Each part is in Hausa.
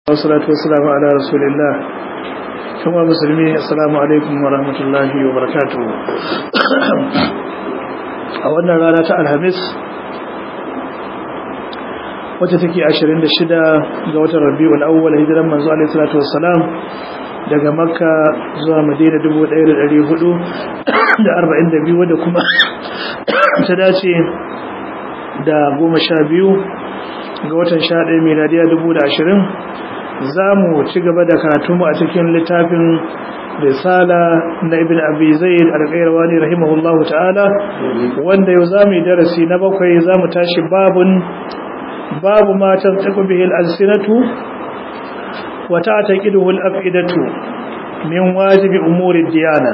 wasalatu wasalamu ala rasulillah kuma musulmi assalamu alaikum wa rahmatullahi wa barakatuh a wannan rana ta alhamis wacce take 26 ga watan rabiul awwal hijiran manzo alaihi salatu wassalam daga makka zuwa madina 1442 wadda kuma ta dace da goma sha biyu ga watan sha ɗaya miladiya dubu da ashirin za mu ci gaba da karatunmu a cikin littafin risala na ibn abi zaid al-qayrawa ne rahimahullahu ta'ala wanda yau za mu yi darasi na bakwai za mu tashi babun babu matan taku bihi al-alsinatu wa ta'taqiduhu al-afidatu min wajibi umuri diyana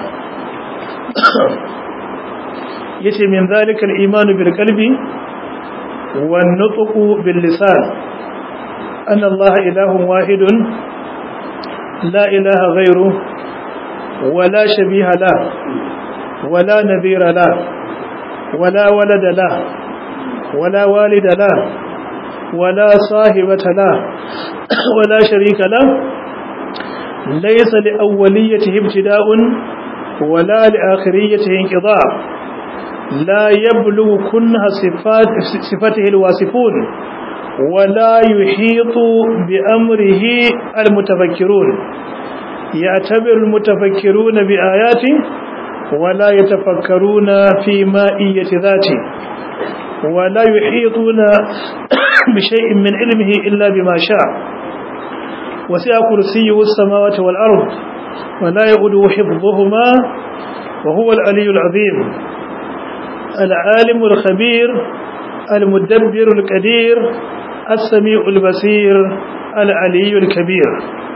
yace min zalika al-iman bil qalbi والنطق باللسان أن الله إله واحد لا إله غيره ولا شبيه له ولا نذير له ولا ولد له ولا والد له ولا صاحبة له ولا شريك له ليس لأوليته ابتداء ولا لآخريته انقضاء لا يبلغ كنها صفات صفته الواصفون ولا يحيط بأمره المتفكرون يعتبر المتفكرون بآياته ولا يتفكرون في مائية ذاته ولا يحيطون بشيء من علمه إلا بما شاء وسع كرسيه السماوات والأرض ولا يؤده حفظهما وهو العلي العظيم العالم الخبير المدبر القدير السميع البصير العلي الكبير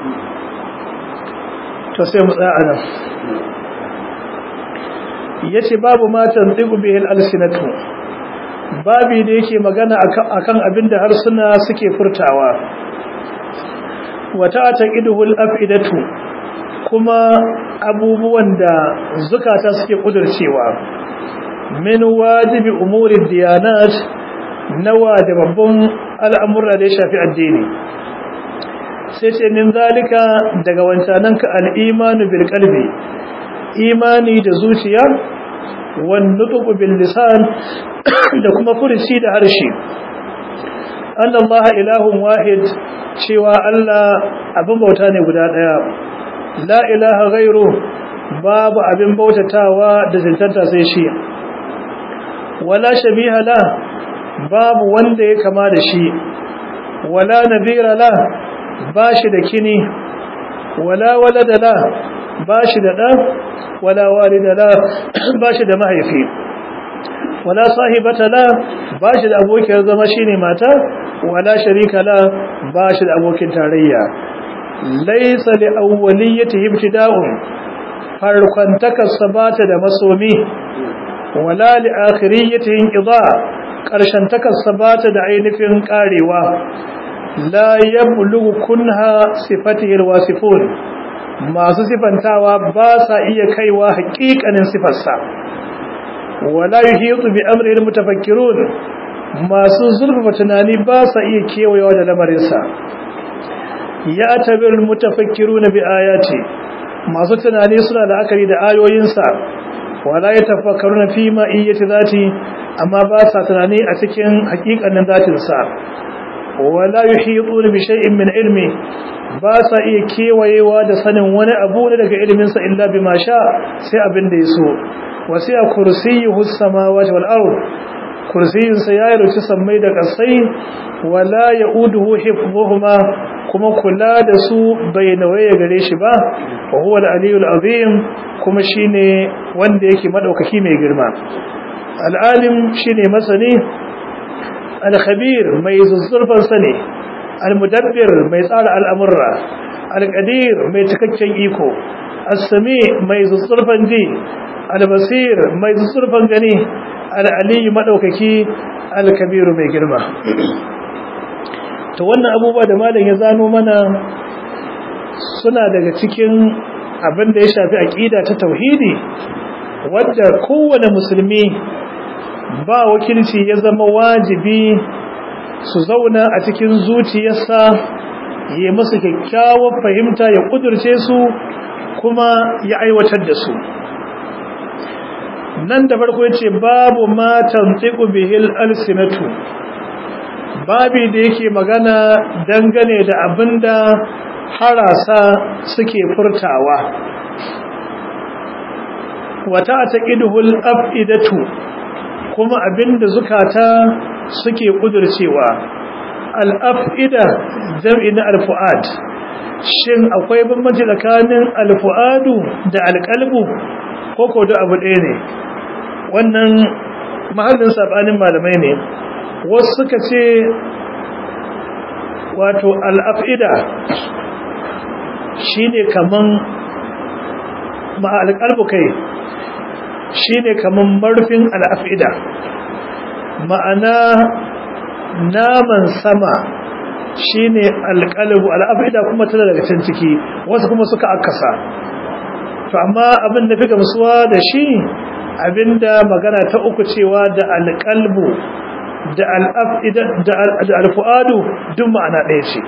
تسمع أنا yace babu ma tantiqu bihi al-alsinatu babi da yake magana akan abinda harsuna suke furtawa wata taqiduhu al-afidatu kuma abubuwan da zukata suke kudurcewa min wajibi umurin diyanat na babban al'amurra da ya shafi addini sai ce min zalika daga wancananka al'imanu bil kalbi imani da zuciya wani tuku bil lisan da kuma furici da harshe an Allah ilahun wahid cewa Allah abin bauta ne guda ɗaya la ilaha gairu babu abin bautatawa da zintanta sai shi wala shabiha la babu wanda ya kama da shi wala nadira la bashi da kini wala walada la bashi da da wala walida la bashi da mahaifi wala sahibata la bashi da abokin zama shine mata wala sharika la bashi da abokin tarayya laysa li awwaliyati ibtida'un farkon takasabata da masomi wala li akhiriyatihi inqida karshen takassabata da ainihin karewa la yablughu kunha sifatihi alwasifun masu sifantawa ba sa iya kaiwa haƙiƙanin sifarsa wala yuhitu bi amri almutafakkirun masu zurfafa tunani ba sa iya kewayewa da lamarinsa ya tabir almutafakkiruna bi ayati masu tunani suna da akari da ayoyinsa wala ya tafakkaruna fi ma iyyati zati amma ba sa tunani a cikin hakikanin zatin sa wala yuhituna bi shay'in min ilmi ba sa iya kewayewa da sanin wani abu daga ilimin sa illa bima sha sai abin da yaso wasi'a kursiyyuhu as-samawati wal ard kursiyin sa ya ruci sammai da kasai wala yauduhu hifdhuhuma kuma kula da su bai nawaye gare shi ba wa huwa al-aliyul azim kuma shine wanda yake madaukaki mai girma al-alim shine masani al-khabir mai zuzzurfan sani al-mudabbir mai tsara al'amurra al-qadir mai cikakken iko as-sami mai zuzzurfan ji al-basir mai zuzzurfan gani al-aliyu madaukaki al-kabir mai girma to wannan abubuwa da malam ya zano mana suna daga cikin abin da ya shafi aqida ta tauhidi wadda kowane musulmi ba wakilci ya zama wajibi su zauna a cikin zuciyarsa ya masu kyakkyawar fahimta ya kudurce su kuma ya aiwatar da su nan da farko yace babu ma tantiqu bihil alsinatu babi da yake magana dangane da abinda harasa suke furtawa wata taqiduhul afidatu kuma abinda zukata suke kudurcewa al-afida jam'i na al-fuad shin akwai bambanci tsakanin al-fuadu da al-qalbu ko ko da abu ɗaya ne wannan mahallin sabanin malamai ne wasu suka ce wato al-afida shine kaman ma al-qalbu kai shine kaman marfin al-afida ma'ana naman sama shine alqalbu al'afida kuma tana daga can ciki wasu kuma suka akasa to amma abin da fi gamsuwa da shi abinda magana ta uku cewa da alqalbu da al'afida da alfuadu duk ma'ana ɗaya ce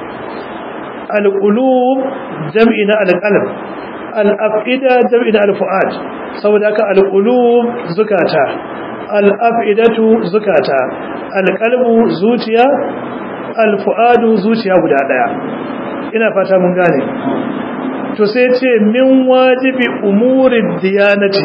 alqulub jam'i na alqalb al'afida jam'i na alfuad saboda haka alqulub zukata al'afidatu zukata alƙalbu zuciya alfu'adu zuciya guda ɗaya ina fata mun gane to sai ce min wajibi umurin diyanati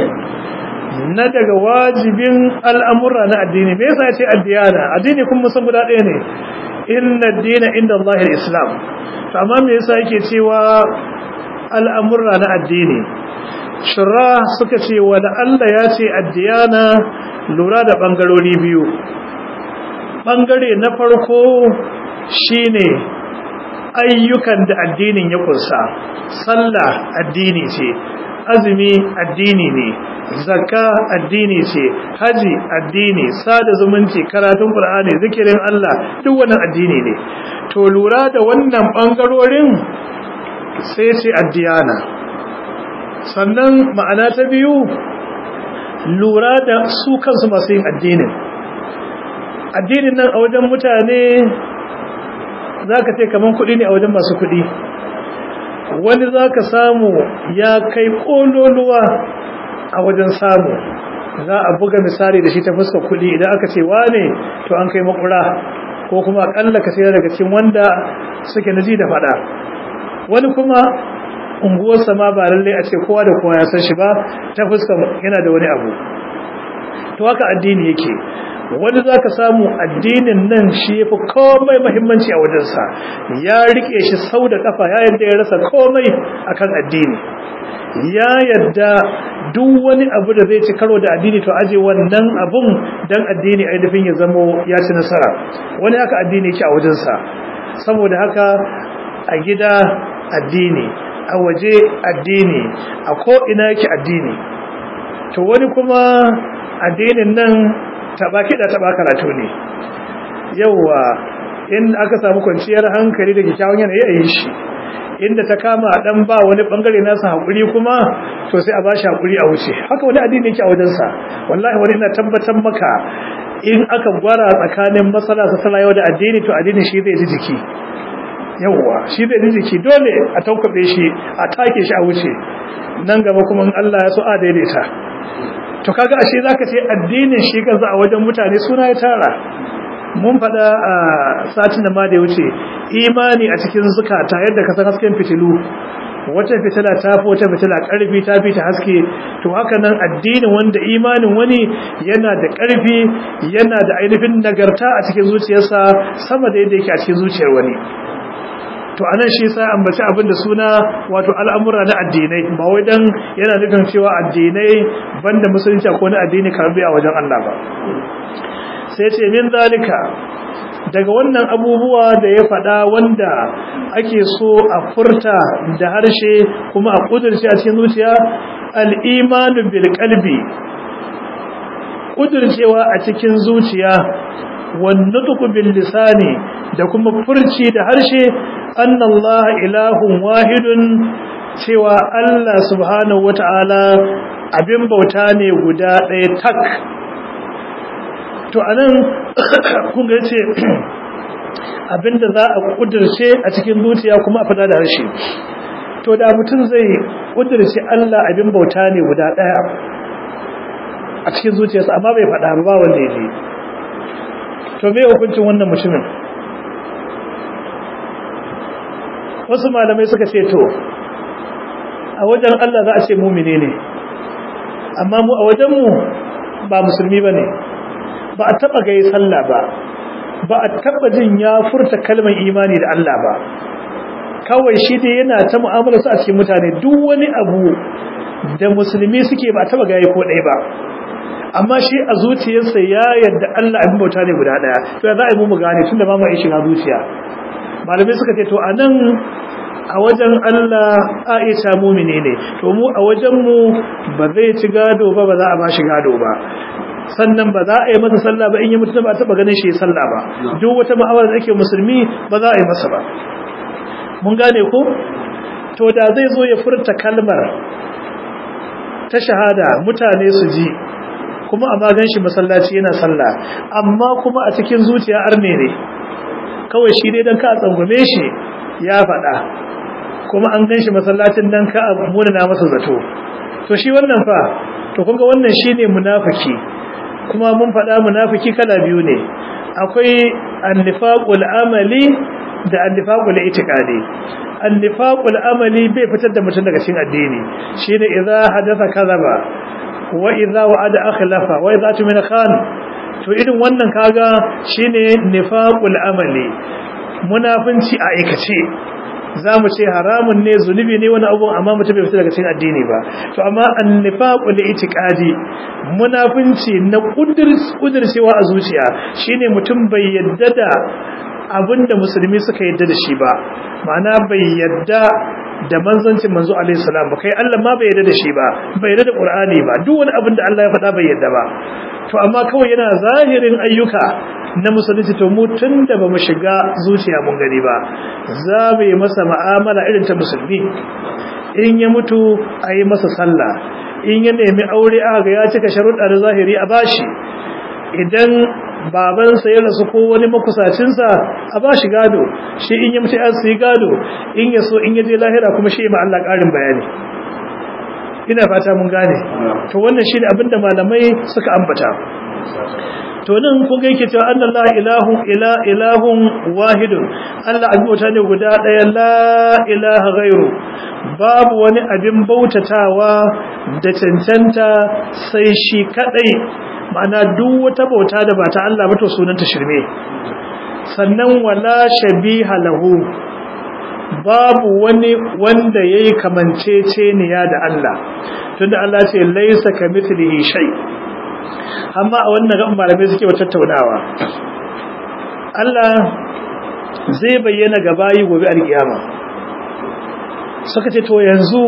na daga wajibin al'amura na addini me yasa ce addiyana addini kuma san guda ɗaya ne inna dina inda Allah islam to amma me yasa yake cewa al'amura na addini shura suka ce wani Allah ya ce addiyana lura da ɓangarori biyu ɓangare na farko shine ayyukan da addinin ya kunsa sallah addini ce azumi addini ne zakka addini ce haji addini sada zumunci karatun qur'ani zikirin Allah duk wannan addini ne to lura da wannan ɓangarorin sai ce addiyana sannan ma'ana ta biyu lura da su kansu masu yin addinin addinin nan a wajen mutane za ka ce kamar kuɗi ne a wajen masu kuɗi wani za ka samu ya kai ƙololuwa a wajen samu za a buga misali da shi ta fuskar kuɗi idan aka ce wane to an kai makura ko kuma akalla ka sai daga cikin wanda suke naji da faɗa wani kuma unguwarsa ma ba lallai a ce kowa da kowa ya san shi ba ta fuskar yana da wani abu to haka addini yake wani za ka samu addinin nan shi ya fi komai mahimmanci a wajensa ya rike shi sau da kafa ya yadda ya rasa komai akan addini ya yadda duk wani abu da zai ci karo da addini to aje wannan abun dan addini ainihin ya zamo ya ci nasara wani haka addini yake a wajensa saboda haka a gida addini a waje addini a ko'ina yake addini to wani kuma addinin nan taba kiɗa taba karatu ne yauwa in aka samu kwanciyar hankali da kyakkyawan yanayi a yi shi inda ta kama a ɗan ba wani ɓangare nasa haƙuri kuma to sai a ba shi haƙuri a wuce haka wani addini yake a wajensa wallahi wani ina tabbatar maka in aka gwara tsakanin matsala ta yau da addini to addini shi zai ji jiki yawwa shi zai ji jiki dole a taukabe shi a take shi a wuce nan gaba kuma in Allah ya so a daidaita to kaga ashe zaka ce addinin shi kansa a wajen mutane suna ya tara mun faɗa a satin da ma da ya wuce imani a cikin zukata yadda ka san hasken fitilu wata fitila ta fi wata fitila ƙarfi ta fi ta haske to haka nan addinin wanda imanin wani yana da ƙarfi yana da ainihin nagarta a cikin zuciyarsa sama da yadda yake a cikin zuciyar wani to anan shi sai ambaci abin da suna wato al'amura na addinai ba wai dan yana nufin cewa addinai banda musulunci ko na addini karbi a wajen Allah ba sai ce min zalika daga wannan abubuwa da ya faɗa wanda ake so a furta da harshe kuma a kudurci a cikin zuciya al-imanu bil qalbi kudurcewa a cikin zuciya wannutuku bil lisani da kuma furci da harshe annallaha ilahun wahidun cewa Allah subhanahu wata'ala abin bauta ne guda ɗaya tak to anan kun ga ce abinda za a kudirce a cikin zuciya kuma a fada da harshe to da mutum zai kudirce Allah abin bauta ne guda daya a cikin zuciyarsa amma bai fada ba wanda ya ji to me hukuncin wannan mutumin wasu malamai suka ce to a wajen Allah za a ce mumine ne amma mu a wajenmu ba musulmi ba ne ba a taɓa gai sallah ba ba a taɓa jin ya furta kalmar imani da Allah ba kawai shi dai yana ta mu'amala su a cikin mutane duk wani abu da musulmi suke ba a taɓa gai ko ɗaya ba amma shi a zuciyarsa ya yadda Allah abin bauta ne guda ɗaya to ya za a yi mu gane tun da ba mu shiga zuciya malamai suka ce to a nan a wajen Allah Aisha mumini ne to mu a wajen mu ba zai ci gado ba ba za a ba shi gado ba sannan ba za a yi masa sallah ba in yi mutum ba taba ganin shi sallah ba duk wata ma'amala da ake musulmi ba za a yi masa ba mun gane ko to da zai zo ya furta kalmar ta shahada mutane su ji kuma a magan shi masallaci yana sallah amma kuma a cikin zuciya arne ne kawai shi dai dan ka tsangwame shi ya faɗa kuma an gan shi masallacin dan ka munana masa zato to shi wannan fa to kunga wannan shine munafiki kuma mun faɗa munafiki kala biyu ne akwai annifaqul amali da annifaqul itiqadi annifaqul amali bai fitar da mutum daga cikin addini shine idza hadatha kadhaba wa idza wa'ada akhlafa wa idza tumina khan to irin wannan kaga shine nifaqul amali munafinci a aikace za mu ce haramun ne zunubi ne wani abu amma mutum bai fita daga cikin addini ba to amma annifaqu li itiqadi munafinci na kudircewa a zuciya shine mutum bai yadda da abinda musulmi suka yadda da shi ba ma'ana bai yadda da manzancin manzo alaihi salam ba kai Allah ma bai yadda da shi ba bai yadda da Qur'ani ba duk wani abin da Allah ya faɗa bai yadda ba to amma kawai yana zahirin ayyuka na musulunci to mu tunda bamu shiga zuciya mun gani ba za mu yi masa mu'amala irin ta musulmi in ya mutu a yi masa sallah in ya nemi aure aka ga ya cika sharuɗa da zahiri a bashi idan babansa ya rasu ko wani makusacinsa a ba shi gado shi in ya mutu su yi gado in ya so in ya je lahira kuma shi ma Allah ƙarin bayani ina fata mun gane to wannan shi ne abinda malamai suka ambata to nan kun ga yake cewa annallahi ilahu ila ilahun wahidun Allah abin bauta ne guda ɗaya la ilaha ghairu babu wani abin bautatawa da cancanta sai shi kadai ma'ana duk wata bauta da ba ta Allah ba to sunanta shirme sannan wala shabiha lahu babu wani wanda yayi kamanceceniya da Allah tunda Allah ce laysa kamithlihi shay amma a wannan gaban malamai suke wata tattaunawa Allah zai bayyana ga bayi gobe alkiyama suka ce to yanzu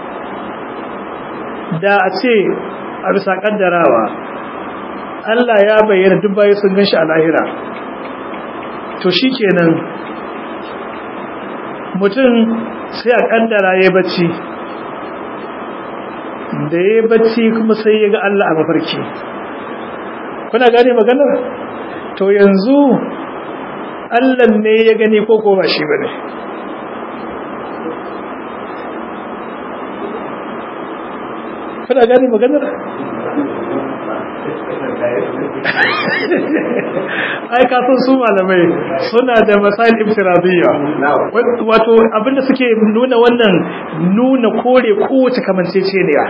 da a ce a bisa kaddarawa Allah ya bayyana duk bayi sun ganshi a lahira to shikenan mutum sai a kaddara ya bacci da ya bacci kuma sai ya ga Allah a mafarki kuna gane maganar to yanzu Allah ne ya gani ko ko ba shi bane kuna gane maganar ai kafin su malamai suna da masail ibtiradiyya wato abinda suke nuna wannan nuna kore kowace kamanceceniya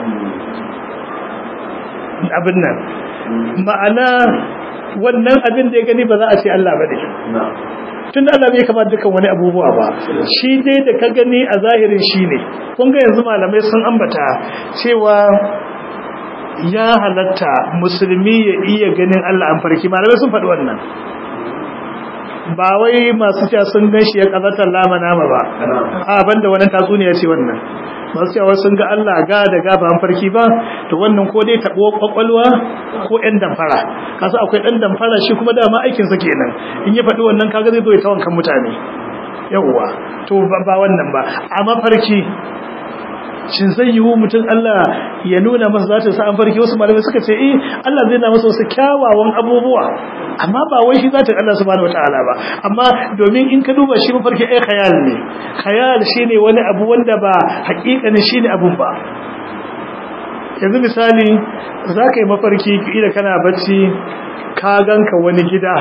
abin nan ma'ana wannan abin da ya gani ba za a ce Allah ba ne tun da Allah bai kama dukan wani abubuwa ba shi dai da ka gani a zahirin shi ne kun ga yanzu malamai sun ambata cewa ya halatta musulmi ya iya ganin Allah an farki malamai sun faɗi wannan ba wai masu cewa sun gan shi ya kazatar lama nama ba a banda wani tatsuniya ce wannan masu cewa sun ga Allah ga da gaba an farki ba to wannan ko dai taɓo kwakwalwa ko ɗan damfara kasu akwai ɗan damfara shi kuma dama aikinsa kenan in ya faɗi wannan kaga zai zo ya tawon kan mutane yawwa to ba wannan ba a mafarki shin zai yiwu mutum Allah ya nuna masa zatin sa an farki wasu malamai suka ce eh Allah zai na masa wasu kyawawan abubuwa amma ba wai shi zatin Allah subhanahu wataala ba amma domin in ka duba shi mafarki ai khayal ne khayal shine wani abu wanda ba hakikanin shine abun ba yanzu misali za ka yi mafarki ila kana bacci ka ganka wani gida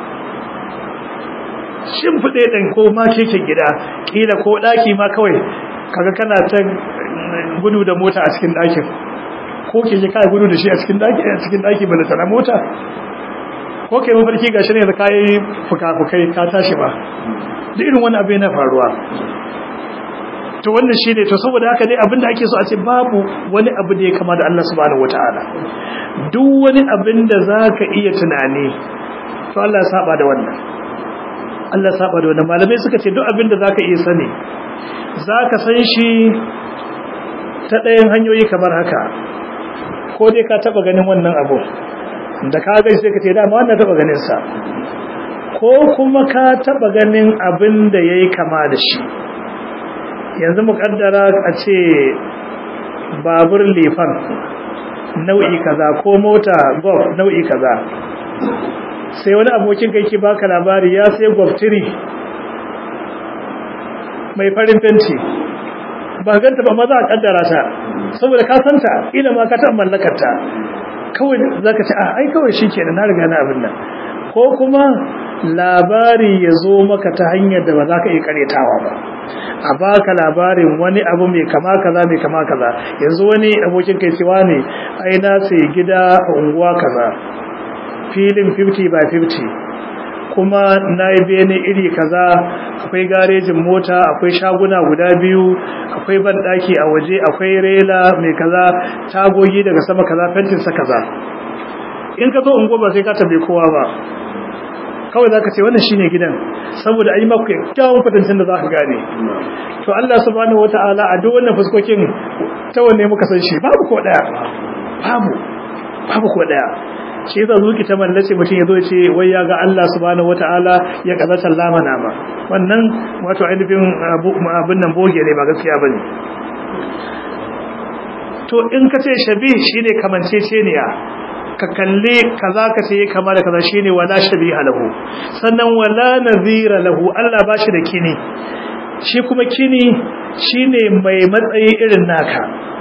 shimfiɗe ɗin ko ma keken gida ƙila ko ɗaki ma kawai kaga kana ta gudu da mota a cikin ɗakin ko keke kai gudu da shi a cikin ɗaki a cikin ɗaki ba da mota ko kai mafarki gashi ne da kayi fuka-fukai ka tashi ba duk irin wani abu yana faruwa to wannan shine to saboda haka dai abinda ake so a ce babu wani abu da ya kama da Allah subhanahu wataala duk wani abin da zaka iya tunani to Allah ya saba da wannan Allah ya saba da wannan malamai suka ce duk abin da zaka iya sani zaka san shi ta ɗayan hanyoyi kamar haka ko dai ka taba ganin wannan abu da ka ga sai ka ce dama wannan taba ganin sa ko kuma ka taba ganin abin da yayi kama da shi yanzu mukaddara a ce babur lifan nau'i kaza ko mota golf nau'i kaza sai wani abokin kai ke baka labari ya sai golf 3 mai farin fenti ba ganta ba maza a kaddara ta saboda ka santa ila ma ka taɓa mallakarta kawai za ka ce a ai kawai shi ke na riga na abin nan ko kuma labari ya zo maka ta hanyar da ba za ka iya karetawa ba a baka labarin wani abu mai kama kaza mai kama kaza yanzu wani abokin kai cewa ne ai na sai gida a unguwa kaza filin 50 by 50 kuma na yi bene iri kaza akwai garejin mota akwai shaguna guda biyu akwai banɗaki a waje akwai rela mai kaza tagogi daga sama kaza fentinsa kaza in ka zo unguwa ba sai ka tabe kowa ba kawai za ka ce wannan shine gidan saboda an yi maka kyawun kwatancin da za ka gane to Allah subhanahu wata'ala a duk wannan fuskokin ta wanne muka san shi babu ko daya babu babu ko daya shi yasa zuki ta mallace mutum yazo ce wai ya ga Allah subhanahu wata'ala ya kaza sallama na ma wannan wato ainihin abin nan boge ne ba gaskiya bane to in ka ce shabi shine kamanceceniya ka kalle kaza ka ce kama da kaza shine wala shabiha lahu sannan wala nazira lahu Allah bashi da kini shi kuma kini shine mai matsayi irin naka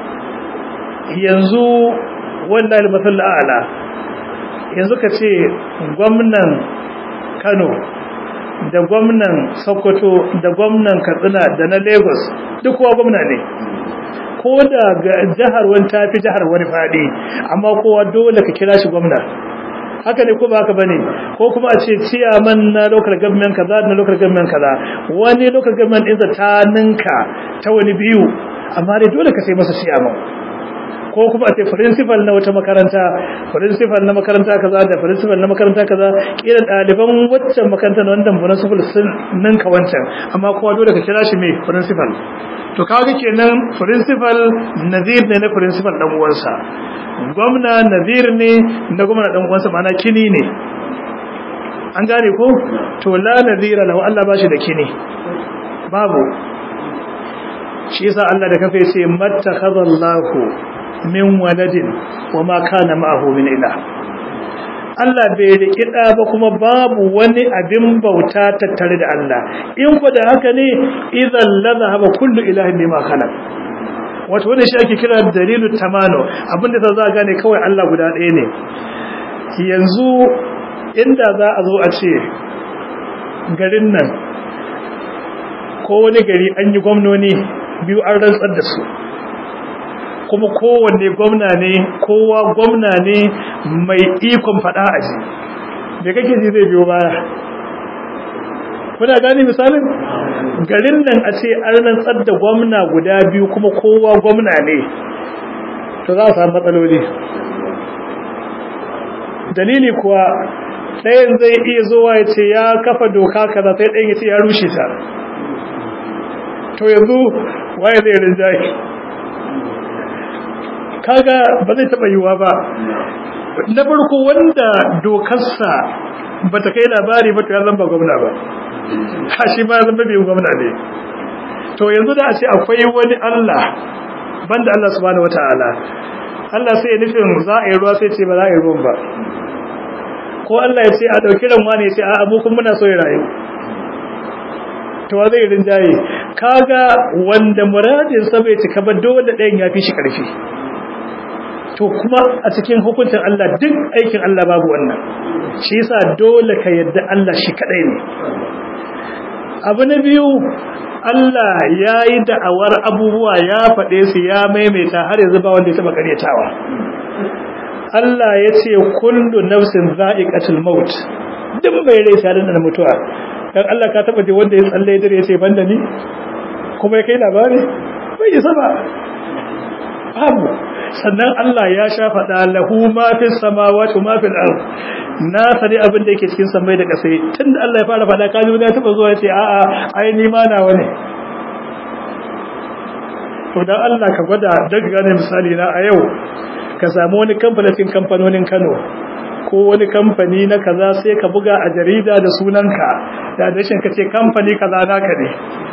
yanzu wallahi al-masal a'la yanzu ka ce gwamnan Kano da gwamnan Sokoto da gwamnan Katsina da na Lagos duk kowa gwamna ne ko da jihar wani tafi jihar wani faɗi amma kowa dole ka kira shi gwamna haka ne ko ba haka bane ko kuma a ce ciyaman na local government kaza na local government kaza wani local government ɗinsa ta ninka ta wani biyu amma dai dole ka sai masa ciyaman ko kuma a ce principal na wata makaranta principal na makaranta kaza da principal na makaranta kaza kila ɗaliban waccan makaranta na wannan principal sun ninka wancan amma kowa dole ka kira shi mai principal to kaga kenan principal nazir ne na principal dan uwansa gwamna nazir ne na gwamna dan uwansa ma'ana kini ne an gane ko to la nazira lahu Allah bashi da kini babu shi yasa Allah da kafa yace mattakhadallahu min waladin wama kana ma'ahu min ilah Allah bai riƙi ɗa ba kuma babu wani abin bauta tattare da Allah in ku da haka ne idan la zahaba kullu ilahin bima khalaq wato wannan shi ake kira dalilu tamano abinda za za gane kawai Allah guda ɗaya ne yanzu inda za a zo a ce garin nan ko wani gari an yi gwamnoni biyu an rantsar da su kuma kowanne gwamna ne kowa gwamna ne mai ikon fada a ji da kake ji zai biyo baya kuna gani misalin garin nan a ce an rantsar da gwamna guda biyu kuma kowa gwamna ne to za a samu matsaloli dalili kuwa ɗayan zai iya zuwa ya ce ya kafa doka kaza sai ɗayan ya ce ya rushe ta to yanzu waye zai rinjaye kaga ba zai taba yiwa ba na farko wanda dokarsa ba ta kai labari ba to ya zamba gwamna ba ha shi ma zamba bai gwamna ne to yanzu da a ce akwai wani Allah banda Allah subhanahu wataala Allah sai ya nufin za a yi ruwa sai ce ba za a yi ruwan ba ko Allah ya ce a ɗauki ran wani ya ce a mu kun muna so ya rayu to wa zai rinjaye kaga wanda muradin sa bai cika ba dole ɗayan ya fi shi ƙarfi to kuma a cikin hukuncin Allah duk aikin Allah babu wannan shi yasa dole ka yadda Allah shi kadai ne abu na biyu Allah ya yi da'awar abubuwa ya faɗe su ya maimaita har yanzu ba wanda ya taɓa ƙaryatawa Allah ya ce kullu nafsin za'iqatul maut duk bai rai sai da mutuwa dan Allah ka taɓa ji wanda ya tsalle dare ya ce banda ni kuma ya kai labari bai yi sama babu sannan Allah ya sha faɗa lahu ma fi samawati ma fil ard na sani abin da yake cikin samai da kasai tunda Allah ya fara faɗa kaji wani ya taba zuwa ya ce a'a ai ni ma nawa ne to dan Allah ka gwada daga gane misali na a yau ka samu wani kamfanin kamfanonin Kano ko wani kamfani na kaza sai ka buga a jarida da sunanka da dashin ka ce kamfani kaza naka ne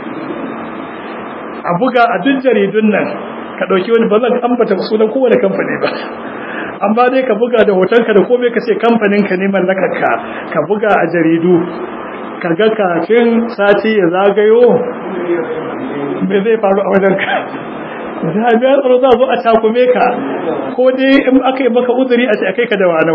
a buga a duk jaridun nan ka dauki wani ba zan ambata sunan kowane kamfani ba amma dai ka buga da hotonka da komai ka ce kamfanin ka ne mallakarka ka buga a jaridu ka ga kafin sati ya zagayo me zai faru a wajen ka jami'ar tsaro za zo a takume ka ko dai in aka yi maka uzuri a ce a kai ka da wanau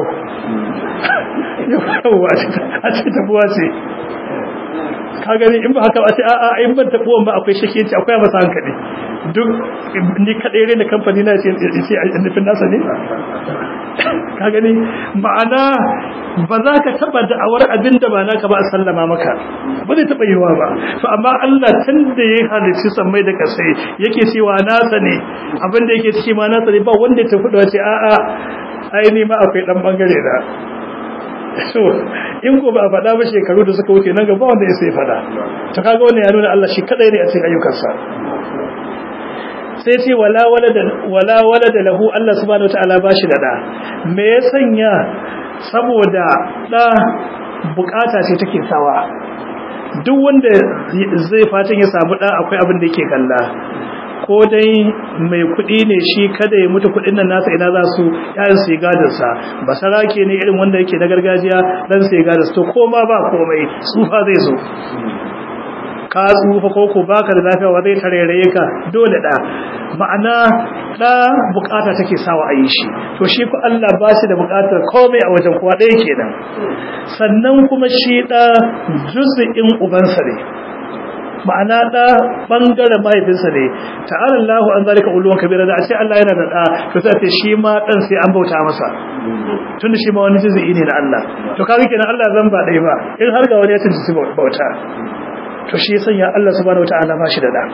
a ce tabuwa ce ka gani in ba haka ba ce a'a in ban tabuwan ba akwai shakiyanci akwai masa hankali duk ni kadai rena kamfani na ce ce a nufin nasa ne ka gani ma'ana ba za ka taba da'awar abin da ba naka ba a sallama maka ba zai taba yiwa ba to amma Allah tun da ya halicci sammai da kasai yake cewa nasa ne abin da yake ciki ma nasa ne ba wanda ya tafi da wace a'a ai ni ma akwai dan bangare da so in ko ba a faɗa ba shekaru da suka wuce nan gaba wanda ya sai faɗa to kaga wannan ya nuna Allah shi kadai ne a cikin ayyukansa sai ce wala walada wala walada lahu Allah subhanahu wataala bashi da da me ya sanya saboda da bukata ce take sawa duk wanda zai fatan ya samu da akwai abin da yake kalla ko dai mai kuɗi ne shi kada ya mutu kuɗin nan nasa ina za su yayin su gadin sa basarake ne irin wanda yake na gargajiya dan sai gadin to koma ba komai tsufa zai zo ka tsufa ko ko baka da lafiya wa zai tareraye ka dole da ma'ana da bukata take sawa a yi shi to shi ku Allah ba shi da bukatar komai a wajen kowa ɗaya kenan sannan kuma shi da juz'in ubansa ne ma'ana da bangaren mahaifinsa ne ta'ala Allahu an zalika ulwan kabira da a ce Allah yana da da to sai ce shi ma dan sai an bauta masa tunda shi ma wani juz'i ne na Allah to kaga kenan Allah zan ba dai ba in har ga wani ya tunci bauta to shi sanya Allah subhanahu wataala ba shi da da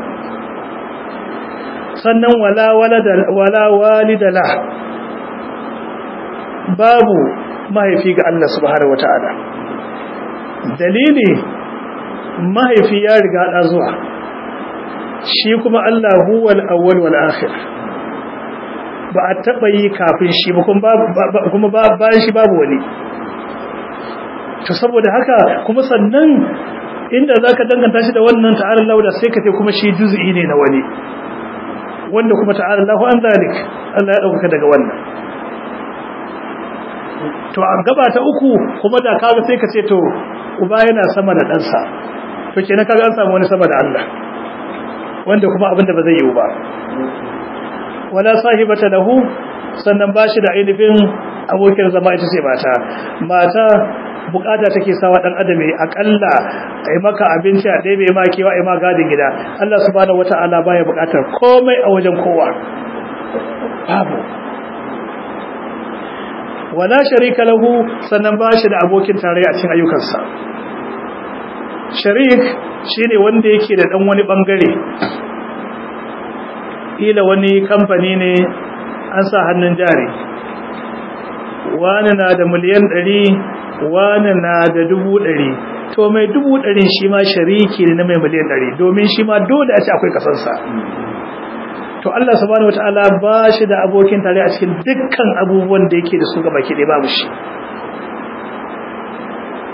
sannan wala walada wala walidala babu mahaifi ga Allah subhanahu wataala dalili mahaifi ya riga da zuwa shi kuma Allah huwal awwal wal akhir ba a taba yi kafin shi ba kuma bayan shi babu wani to saboda haka kuma sannan inda zaka danganta shi da wannan ta'ala Allah da sai ka ce kuma shi juz'i ne na wani wanda kuma ta'ala Allah an zalik Allah ya dauka daga wannan to a gaba ta uku kuma da kaga sai ka ce to uba yana sama da ɗansa to kenan kaga an samu wani sama da Allah wanda kuma abinda ba zai yi ba wala sahibata lahu sannan bashi da ainihin abokin zama ita ce mata mata bukata take sawa dan adam akalla ai maka abinci a ɗebe ma kewa ai ma gadin gida Allah subhanahu wataala baya bukatar komai a wajen kowa babu wala sharika lahu sannan bashi da abokin tarayya a cikin ayyukansa sharik shine wanda yake da dan wani bangare ila wani kamfani ne an sa hannun jari wani na da miliyan ɗari wani na da dubu ɗari to mai dubu ɗari shi ma shariki ne na mai miliyan ɗari domin shi ma dole a ce akwai kasansa to Allah subhanahu wataala ba shi da abokin tare a cikin dukkan abubuwan da yake da su gaba ke babu shi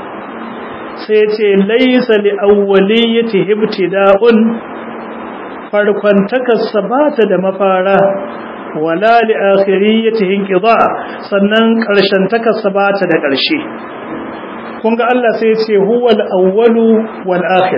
sai ce laysa li awwaliyati ibtida'un farkon takarsa ba ta da mafara wala li akhiriyatihi inqida sannan karshen takarsa ba ta da karshe kun ga Allah sai ya ce huwal awwalu wal akhir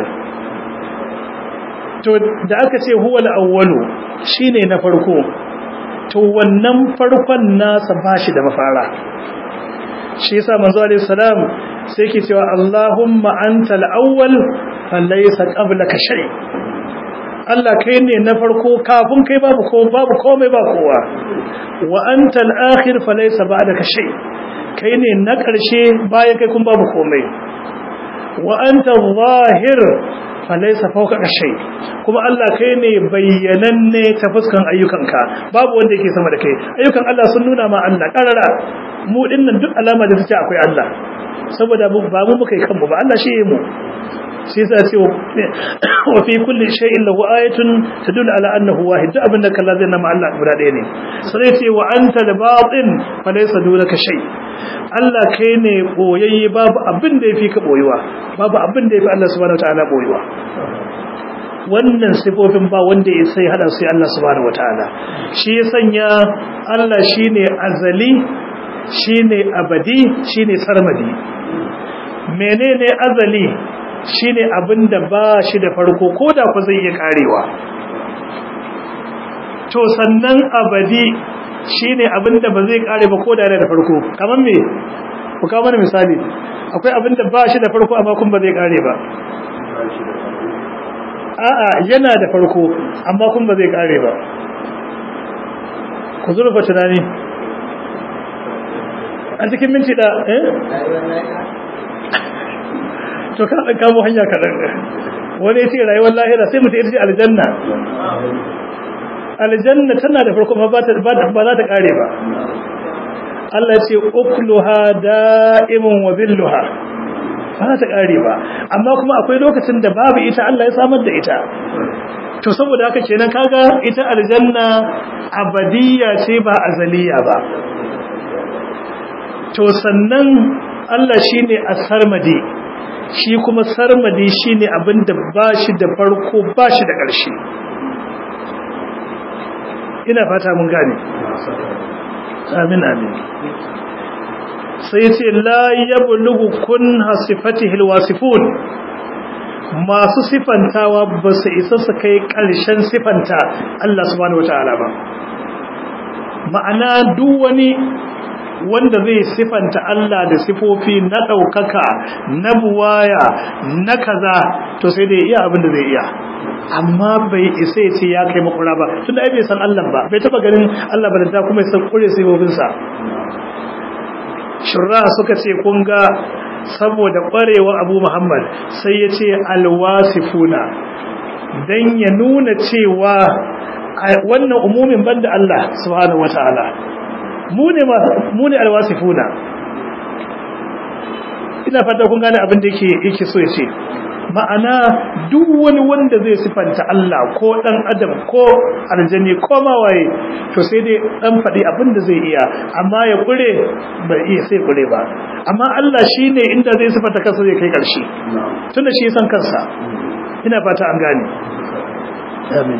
to da aka ce huwal awwalu shine na farko to wannan farkon nasa bashi da mafara shi yasa manzo alaihi salam sai yake cewa Allahumma antal awwal falaysa qablaka shay Allah kai ne na farko kafin kai babu ko babu komai ba kowa wa antal akhir falaysa ba'daka shay kai ne na ƙarshe bayan kai kun babu komai wa anta zahir falaisa fawqa shay kuma Allah kai ne bayyananne ta fuskan ayyukanka babu wanda yake sama da kai ayyukan Allah sun nuna ma Allah karara mu dinnan duk alama da take akwai Allah saboda ba mu muka yi kanmu ba Allah shi mu shi yasa ce wa fi kulli shay'in lahu ayatun tadullu ala annahu wahid duk abinda kalla zai nama Allah guda ɗaya ne sai ce wa anta al-batin falaysa dunaka shay Allah kai ne boyayye babu abin da yafi ka boyuwa babu abin da yafi Allah subhanahu wataala boyuwa wannan sifofin ba wanda ya sai hada su Allah subhanahu wataala shi ya sanya Allah shine azali shine abadi shine sarmadi menene azali shine abinda ba shi da farko koda ku zai iya karewa to sannan abadi shine abinda ba zai kare ba koda yana da farko kamar me ku kawo mana misali akwai abinda ba shi da farko amma kun ba zai kare ba a'a yana da farko amma kun ba zai kare ba ku zurfa tunani a cikin minti da eh to ka dan kamo hanya kadan wani ya ce rayuwar lahira sai mutum ya ce aljanna aljanna tana da farko ba ta ba za ta kare ba Allah ya ce ukluha da'imun wa billuha ba za ta kare ba amma kuma akwai lokacin da babu ita Allah ya samar da ita to saboda haka kenan kaga ita aljanna abadiyya ce ba azaliya ba to sannan Allah shine as-sarmadi shi kuma sarmadi shine abinda bashi da farko bashi da ƙarshe ina fata mun gane amin amin sai yace la yablughu kun hasifatihi alwasifun masu sifantawa ba su isa su kai ƙarshen sifanta Allah subhanahu wataala ba ma'ana duk wani wanda zai sifanta Allah da sifofi na ɗaukaka na buwaya na kaza to sai dai iya abin da zai iya amma bai isa ya ce ya kai makura ba tunda ai bai san Allah ba bai taba ganin Allah ba da ta kuma san kure sifofinsa shurra suka ce kun ga saboda kwarewar Abu Muhammad sai ya ce alwasifuna dan ya nuna cewa wannan umumin banda Allah subhanahu wataala mu ne alwasifuna ina fata kun gane abin da yake yake so ya ce ma'ana duk wani wanda zai sifanta Allah ko dan adam ko aljani ko mawaye to sai dai dan faɗi abin da zai iya amma ya kure bai iya sai kure ba amma Allah shine inda zai sifanta kansa zai kai ƙarshe tunda shi san kansa ina fata an gane amin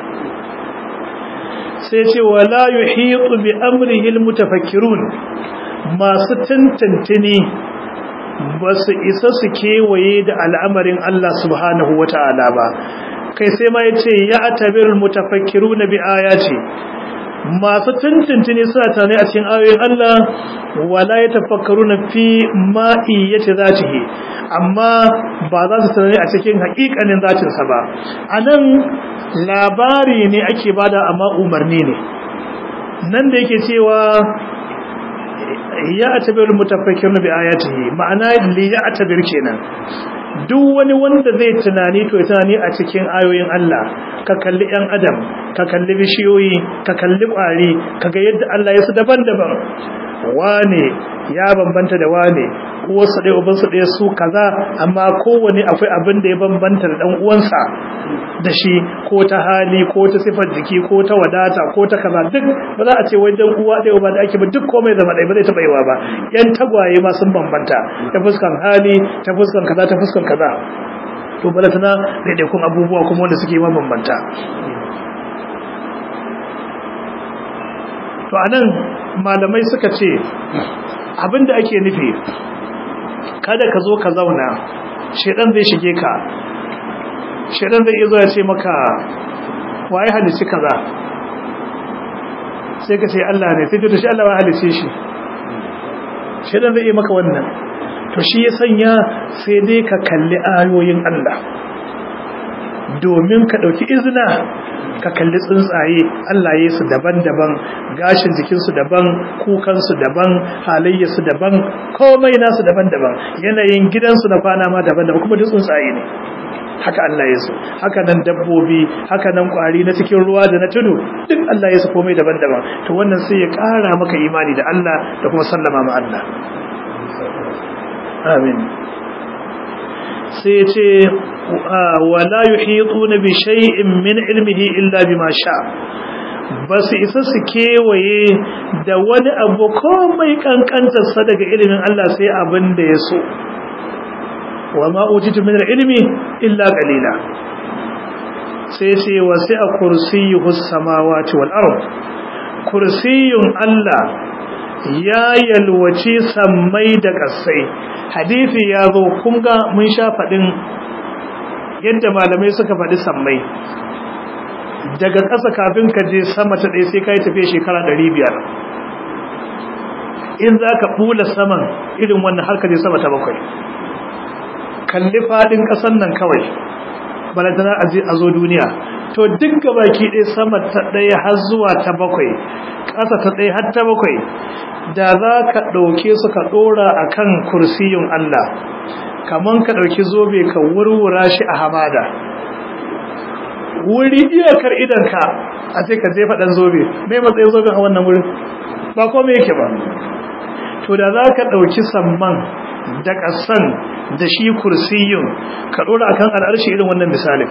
sai ce wala yuhitu bi amrihi almutafakkirun masu tantantini ba su isa su kewaye da al'amarin Allah subhanahu wata'ala ba kai sai ma yace ya atabirul mutafakkiruna bi ayati masu tantantini suna tare a cikin ayoyin Allah wala yatafakkaruna fi ma'iyyati zatihi amma ba za su tunani a cikin haƙiƙanin zatinsa ba anan labari ne ake bada amma umarni ne nan da yake cewa ya atabir mutafakkir bi ayatihi ma'ana li ya atabir kenan duk wani wanda zai tunani to tunani a cikin ayoyin Allah ka kalli ɗan adam ka kalli bishiyoyi ka kalli ƙwari kaga yadda Allah ya su daban-daban wane ya bambanta da wane uwarsa ɗaya ubansa ɗaya su kaza amma kowane akwai abin da ya bambanta da ɗan uwansa da shi ko ta hali ko ta sifar jiki ko ta wadata ko ta kaza duk ba za a ce wajen uwa ɗaya uba da ake ba duk komai zama ɗaya ba zai taɓa yiwa ba yan tagwaye ma sun bambanta ta fuskan hali ta fuskan kaza ta fuskan kaza to balatana daidaikun abubuwa kuma wanda suke mabambanta to anan malamai suka ce abinda ake nufi kada ka zo ka zauna shedan zai shige ka shedan zai iya zo ya ce maka waye halici kaza sai ka ce Allah ne sai to shi Allah ya halice shi shedan zai iya maka wannan to shi ya sanya sai dai ka kalli ayoyin Allah domin ka dauki izina ka kalli tsuntsaye Allah ya su daban-daban gashin jikinsu daban kukansu daban halayyarsu daban komai nasu daban-daban yanayin gidansu na kwana ma daban-daban kuma duk tsuntsaye ne haka Allah ya so haka nan dabbobi haka nan kwari na cikin ruwa da na tudu duk Allah ya so komai daban-daban to wannan sai ya ƙara maka imani da Allah da kuma sallama ma Allah amin sai ya ce wala yuhituna bi shay'in min ilmihi illa bima sha ba su isa su kewaye da wani abu komai kankantarsa daga ilimin Allah sai abin da ya so wa ma utitu min ilmi illa qalila sai ce wasi'a kursiyyuhu samawati wal ard kursiyyun Allah ya yalwaci sammai da kasai hadisi ya zo kun ga mun sha fadin yadda malamai suka faɗi sammai daga ƙasa kafin ka je sama ta ɗaya sai ka yi tafiya shekara ɗari biyar in za ka ɓula saman irin wannan har ka je sama ta bakwai kalli faɗin ƙasan nan kawai balantana a je a zo duniya to duk gabaki ɗaya sama ta ɗaya har zuwa ta bakwai ƙasa ta ɗaya har ta bakwai da za ka ɗauke su ka ɗora a kan kursiyun Allah kaman ka ɗauki zobe ka wurwura shi a hamada wuri iyakar idanka a sai ka jefa ɗan zobe mai matsayin zoben a wannan wurin ba kome yake ba to da za ka ɗauki samman da ƙasan da shi kursiyun ka ɗora akan al'arshi irin wannan misalin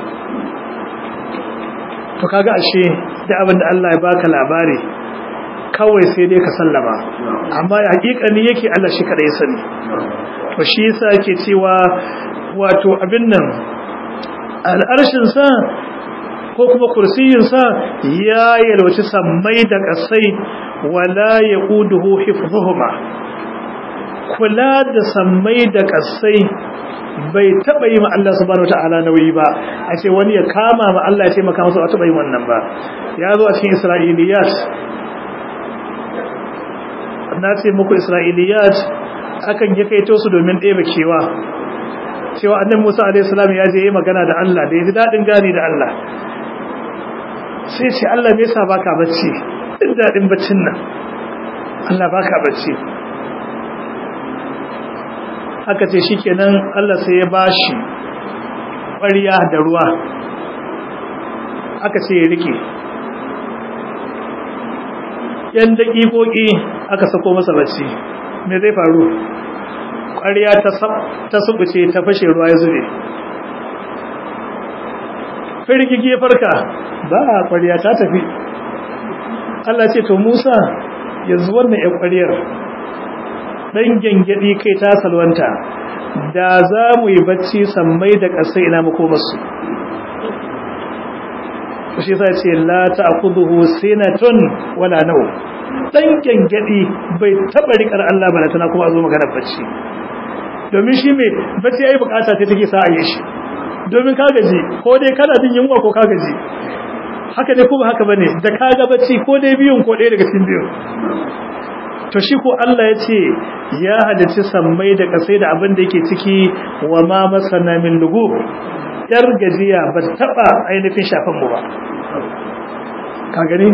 to kaga ashe da abin da Allah ya baka labari kawai sai dai ka sallama amma hakikani yake Allah shi kada ya sani to shi yasa yake cewa wato abin nan al'arshin sa ko kuma kursiyin sa ya yalwaci sammai da kasai wala yaquduhu hifdhuhuma kula da sammai da kasai bai taba yi ma Allah subhanahu wataala nauyi ba a ce wani ya kama ma Allah ya taimaka masa a taba yi wannan ba ya zo a cikin Isra'iliyat na ce muku Isra'iliyat akan ya kaito su domin ɗebe kewa cewa annabi Musa alaihi salam ya je yi magana da Allah da ya ji dadin gani da Allah sai ce Allah me yasa baka bacci din dadin baccin nan Allah baka bacci aka ce shikenan Allah sai ya bashi ƙwariya da ruwa aka ce ya rike yan daƙiƙoƙi aka sako masa bacci me zai faru ƙwariya ta subuce ta fashe ruwa ya zube firgigi ya farka ba a ƙwariya ta tafi Allah ce to Musa yanzu wannan ya ƙwariyar ɗan gyangyaɗi kai ta salwanta da za mu yi bacci sammai da ƙasai ina makomarsu shi sa ce la ta'khudhuhu sinatun wala naw dan gyangyaɗi bai taɓa riƙar Allah ba tana kuma a zo magana bacci domin shi mai bacci yayi bukata sai take sa a yi shi domin ka gaji ko dai kana jin yunwa ko ka gaji haka ne ko ba haka bane da ka ga bacci ko dai biyun ko ɗaya daga cikin biyun to shi ko Allah ya ce ya halicci sammai da kasai da abin da yake ciki wa ma masana min lugu yar gajiya ba taba ainihin shafan mu ba ka gani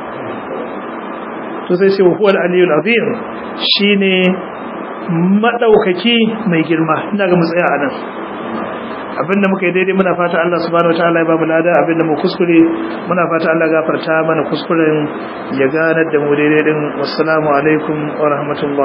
to sai ce huwal aliyul azim shine madaukaki mai girma ina ga mu tsaya anan abinda muka yi daidai muna fata Allah subhanahu wataala ya ba mu lada abinda mu kuskure muna fata Allah gafarta mana kuskuren ya ganar da mu daidai din wassalamu alaikum wa rahmatullah